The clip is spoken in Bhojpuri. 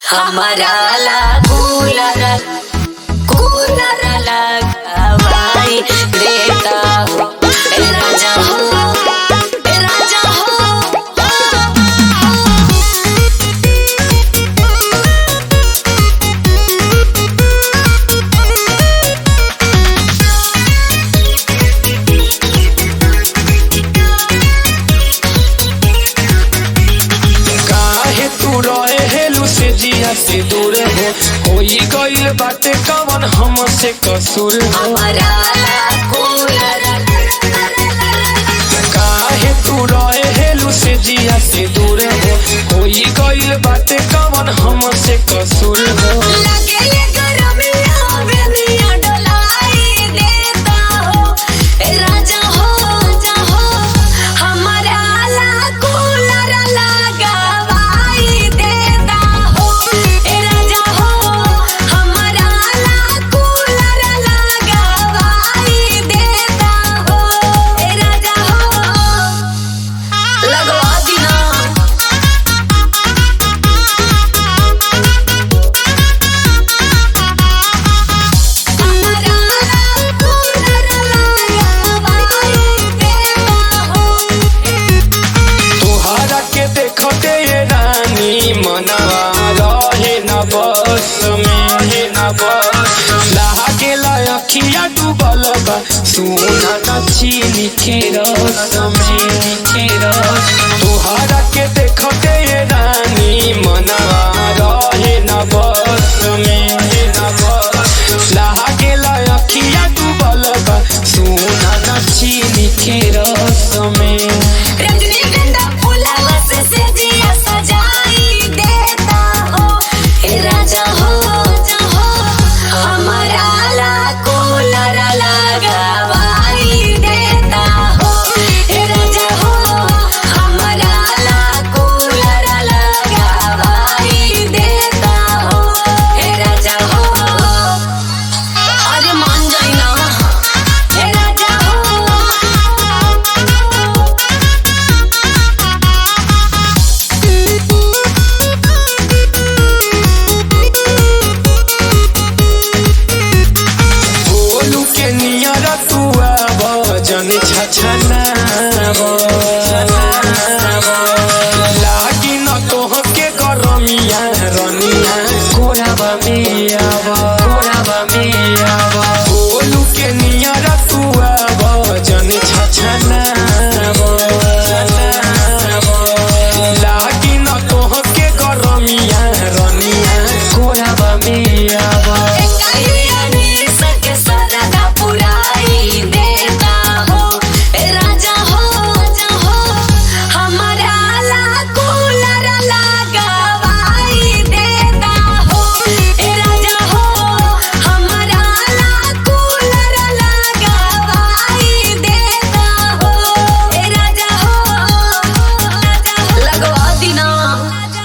हमारा ला कूलर कूलर लगावाई देता हो ए राजा हो ए राजा हो काहे तू रहे हेलू से जिया से दूर हो होई गईल बाटे कवन हमसे कसूर हो हमारा ला कूलर काहे तू रहे हेलू से जिया से दूर हो होई गईल बाटे कवन हमसे कसूर हो लगे ये गरमिया बेनिया डोलाई देता हो ए राजा हो राजा हो हमारा ला कूलर लगावाई देता हो ए राजा हो हमारा ला कूलर लगावाई देता हो ए राजा हो लगवा दिना तोहरा के देखते ये रानी मनवा रहे न बस में रहे न बस लहा के लखिया डूबल बा सोना न चीनी के रस में चीनी के रस तोहरा के देखते ये रानी मनवा